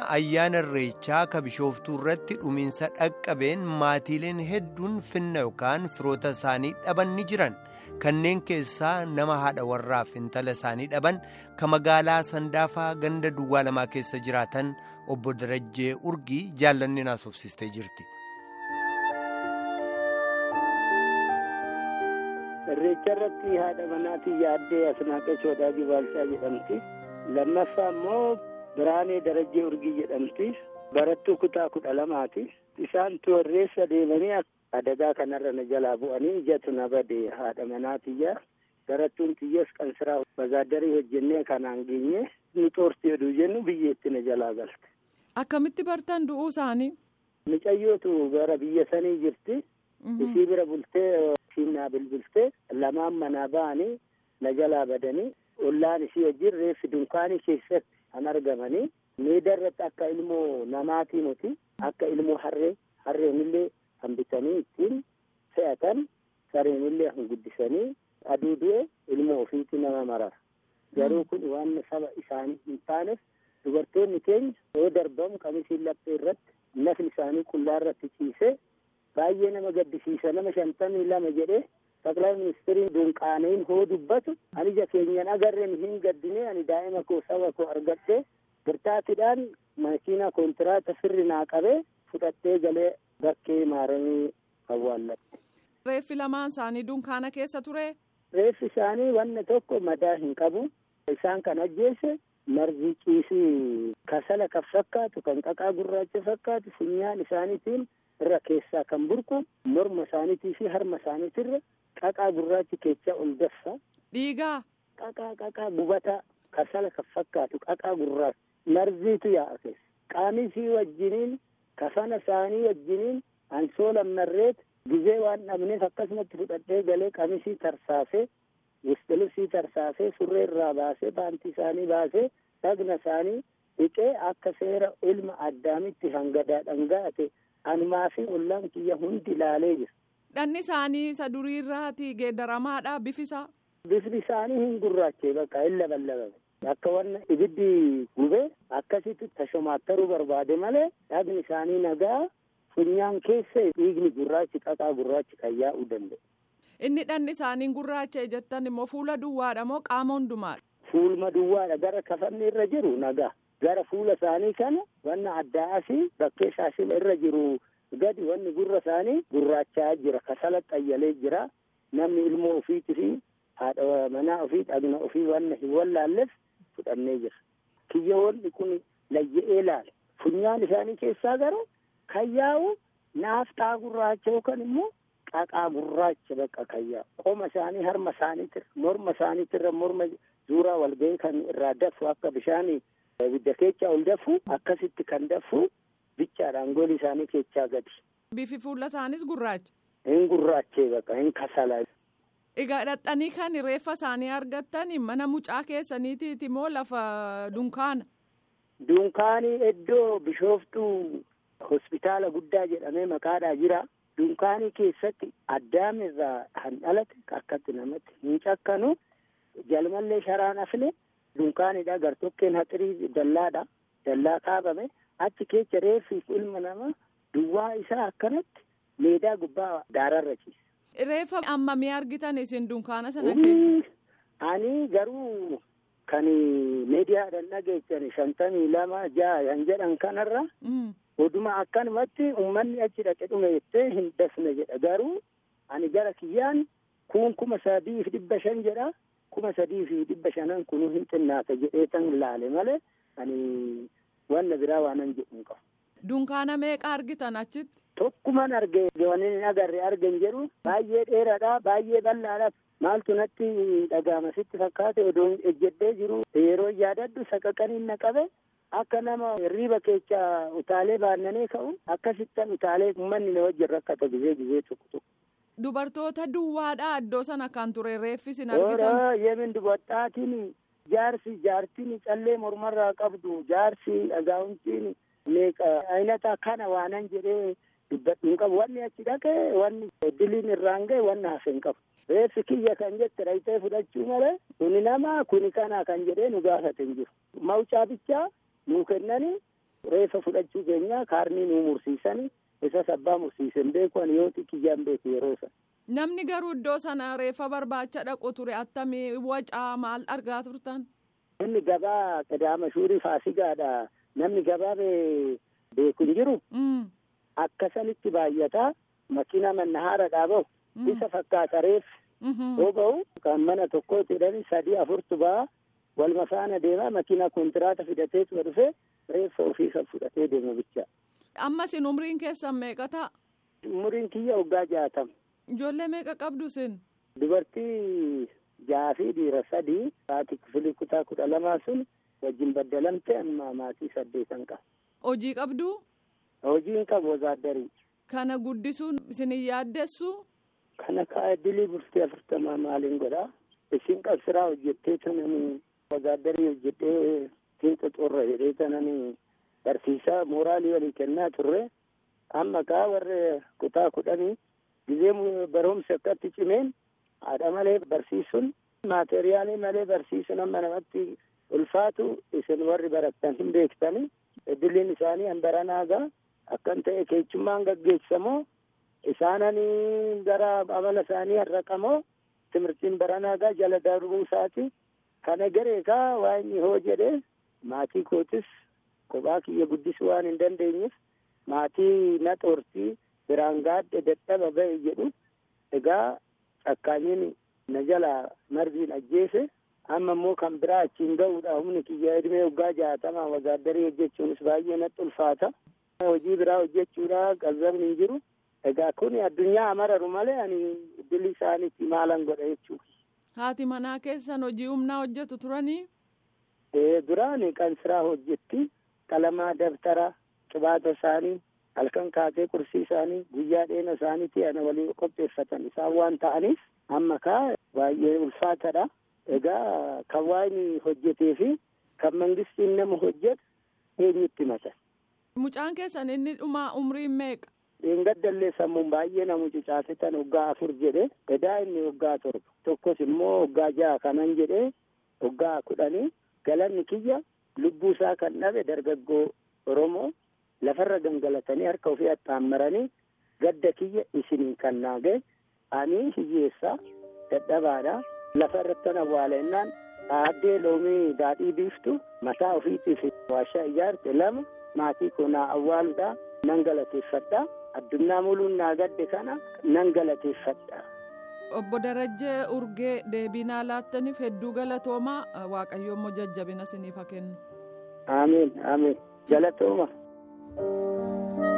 ayyaana irreechaa ka bishooftuu irratti dhumiinsa dhaqqabeen maatiileen hedduun finna yookaan firoota isaanii dhaban ni jiran kanneen keessaa nama haadha warraaf intala isaanii dhaban ka magaalaa sandaafaa ganda duwwaa lamaa keessa jiraatan obbo Darajjee Urgii jaallanni naasofsistee jirti. Irreecha irratti haadha manaatii yaaddee Asnaaqee Shoodaabii Baalchaa jedhamti. Lammaffaa immoo Biraanee Darajjee Urgii jedhamti. Barattuu kutaa kudha lamaati. Isaan toorreessa deemanii adagaa kanarra na jalaa bu'anii ijatu na bade haadha manaatiyya. Barattuun xiyyees qansiraa bazaadarii hojjennee kanaan geenye nu xoorti jedhu jennu biyyeetti na jalaa galte. Akkamitti bartan du'uu isaanii? Mucayyootu gara biyya sanii jirti. Isii bira bultee ishiin naa bilbiltee lamaan manaa ba'anii na jalaa badanii ollaan isii wajjin reeffi dunkaanii keessatti kan argamanii meeda irratti akka ilmoo namaatii nuti akka ilmoo harree harreenillee kan bitanii ittiin fe'atan sareenillee kan guddisanii aduu du'e ilmoo ofiitti nama marara garuu kun waan saba isaanii hin taaneef dubartoonni keenya yoo darbamu qamisiin laphee irratti nafni isaanii qullaa irratti ciisee baay'ee nama gaddisiisa nama shantamii lama jedhee ጠቅላይ ሚኒስትሪin dunqaaneen hoo dubbatu ani ija keenyan agarreen hin gaddine ani daa'ima koo saba koo argadhee birtaatiidhaan makiina kontiraata sirri naa qabee fudhattee galee bakkee maaramii awwaallatte. Reeffi lamaan isaanii dunkaana keessa ture. Reeffi isaanii wanna tokko madaa hin qabu. Isaan kan ajjeese margi ciisii kasala kan fakkaatu kan qaqaa gurraacha fakkaatu funyaan isaaniitiin irra keessaa kan burqu morma isaaniitii fi harma isaaniitirra qaqaa gurraachi keechaa ol daffa. Dhiigaa. Qaqaa qaqaa gubataa kasala kan fakkaatu qaqaa gurraacha marziitu yaa'a keessa. Qaamisii wajjiniin kafana isaanii wajjiniin ansoola marreet gizee waan dhabneef akkasumatti fudhadhee galee qamisii tarsaasee wistilibsii tarsaasee surree irraa baasee baantii isaanii baasee dhagna isaanii dhiqee akka seera ilma addaamitti hangadaa dhangaate anumaa fi ollaan kiyya hundi ilaalee jira. Dhanni isaanii isa durii irraati geeddaramaadha bifisaa. Bifni isaanii hin gurraachee bakka hin labalabame. Akka wanna ibiddi gubee akkasitti tashomaattaruu barbaade malee dhagni isaanii nagaa funyaan keessa dhiigni gurraachi qaqaa gurraachi kan yaa'uu danda'e. Inni dhanni isaanii gurraacha jettan immoo fuula duwwaadha moo qaama hundumaadha? Fuulma duwwaadha gara kafanni irra jiru nagaa. Gara fuula isaanii kana wanna addaa asii bakkee shaashila irra jiru gadi wanni gurra isaanii gurraachaa jira kasala xayyalee jira namni ilmoo ofiitii fi haadha manaa ofii dhagna ofii wanna hin wallaalleef fudhannee jira. Kiyyoonni kun layya'ee laale funyaan isaanii keessaa garuu kan yaa'u naafxaa gurraacha yookaan immoo qaqaa gurraacha bakka kan yaa'u qoma isaanii harma isaaniitirra morma isaaniitirra morma zuuraa walga'ii kan irraa dafu akka bishaanii ibidda keechaa ol dafu akkasitti kan dafu bichaadhaan gooli isaanii keechaa gadi. Bifi fuula isaanis gurraacha. Hin gurraachee bakka hin kasala. Egaa dhaqxanii kan reeffa isaanii argattan mana mucaa keessaniitiiti moo lafa dunkaana? Dunkaanii iddoo bishooftuu hospitaala guddaa jedhamee maqaadhaa jira. Dunkaanii keessatti addaam irraa kan dhalate akkatti namatti hin cakkanu jalmallee sharaan afne dunkaanidha gartokkeen haxirii dallaadha dallaa kaabame achi keessa reeffi ilma namaa duwwaa isaa akkanatti meedaa gubbaa daararra ciise. Reeffa ammamii argitan isin dunkaana sana keessa? Ani garuu kan miidiyaadhaan dhageessan shantamii lama ja'a kan jedhan kanarra oduma akkanumatti uummanni achi dhaqe dhume jettee hin dafne jedha garuu ani gara kiyyaan kun kuma sadii fi dhibba shan jedha kuma sadii fi dhibba shanan kunu hin xinnaata jedhee tan laale malee ani wanna biraa waanan jedhu hin qabu. Dunkaana meeqa argitan achitti? Tokkuman arge wanni hin agarre argen jedhu baay'ee dheeraadha baay'ee bal'aadha maaltu natti dhaga'ama sitti fakkaate odoo ejjedhee jiru yeroo yaadadhu saqaqaniin na qabe akka nama hirriba keessa utaalee baannanee ka'u akkasittan utaalee uummanni na wajjin rakkata gizee gizee tokko tokko. Dubartoota duwwaadha iddoo sana kan ture reeffis hin argitan. Ora yemin dubartaatiin jaarsi jaartiin callee mormarraa qabdu jaarsi dhagaa'umtiin meeqa aynata kana waanan jedhee dubbadhu hin qabu wanni achi dhaqe wanni diliin irraan ga'e wanni hafe hin qabu. Reeffi kiyya kan jette dhayitee fudhachuu malee kuni nama kuni kana kan jedhee nu gaafate hin jiru. Mawcaa bichaa nuu kennanii reefa fudhachuu keenya kaarnii nu mursiisani isas abbaa mursiisen beeku ani yoo xiqqiyaan beeku yeroo sana. Namni garuu iddoo sana reefa barbaacha dhaqu ture attamii wacaa maal argaa turtan? Inni gabaa qadaama shuurii faasigaadha. Namni gabaa beeku hin jiru. Akkasanitti baay'ataa makiina mannahaara dhaabahu isa fakkaata reef yoo ba'u kan mana tokko jedhani sadii afurtu ba'a walma faana deemaa makiina kontiraata fidateetu dhufe reeffa ofii kan fudhatee deemu bicha. Amma sin umriin keessan meeqa ta'a? Umriin kiyya waggaa jaatama. Ijoollee meeqa qabdu sin? Dubartii jaha fi dhiira sadii haati kifilii kutaa kudha lamaa sun wajjin baddalamte amma maatii saddeetan qaba. Hojii qabdu? Hojiin qabu wazaaddarii. Kana guddisuun isin hin yaaddessu? Kana kaa dilii bultee afurtamaa maaliin godhaa? Isin qabsiraa hojjettee tananii wazaaddarii hojjettee fiixa xurra jedhee tananii barsiisaa mooraalii walii kennaa turre amma kaa warra kutaa kudhanii gizee barumsi akkatti cimeen haadha malee barsiisuun maateriyaalii malee barsiisuun amma namatti ulfaatu isin warri barattan hin beektani idilliin isaanii hanbaranaagaa akkan ta'e keechummaan gaggeessamoo isaananii gara amala isaanii harraqamoo timirtiin baranaagaa jala darbuu isaati kana gareekaa waa inni hoo jedhe maatii kootis kophaa kiyya guddisuu waan hin dandeenyeef maatii na xoortii biraan gaadhe dadhaba ba'e jedhu egaa cakkaanyiin na jala marbiin ajjeese amma immoo kan biraa achiin ga'uudha humni kiyya edmee waggaa jaatamaa wazaaddarii hojjechuunis baay'ee natti ulfaata hojii biraa hojjechuudha qalbabni hin jiru egaa kun addunyaa amararu malee ani dilli isaaniitti maalan godha jechuudha. Haati manaa keessan hojii humnaa hojjetu turanii? Duraan kan siraa hojjetti qalamaa dabtara qibaata isaanii halkan kaatee qursii isaanii guyyaa dheena isaaniitti ana walii qopheeffatan isaan waan ta'aniif amma kaa baay'ee ulfaatadha. Egaa kan waan hojjetee fi kan mangistiin nama hojjetu eenyutti mata. Mucaan keessan inni dhumaa umriin meeqa? Dheengaddallee sammuun baay'ee na mucucaasitan waggaa afur jedhe edaa inni waggaa torba tokkos immoo waggaa jaha kanan jedhe waggaa kudhanii galanni kiyya lubbuu isaa kan dhabe dargaggoo Oromoo lafarra gangalatanii harka ofii axxaammaranii gadda kiyya isinii kan naage ani hiyyeessaa dadhabaadha lafa irratti awwaalennaan aaddee loomii daadhii biiftu mataa ofiitiif waashaa ijaarte lama maatii koo naa awwaaluudha nan galateeffadha addunyaa muluun naa gadde kana nan galateeffadha. Obbo Darajjee Urgee deebiinaa laattaniif hedduu galatoomaa Waaqayyo immoo jajjabina isiniif haa kennu. Amiin amiin galatooma.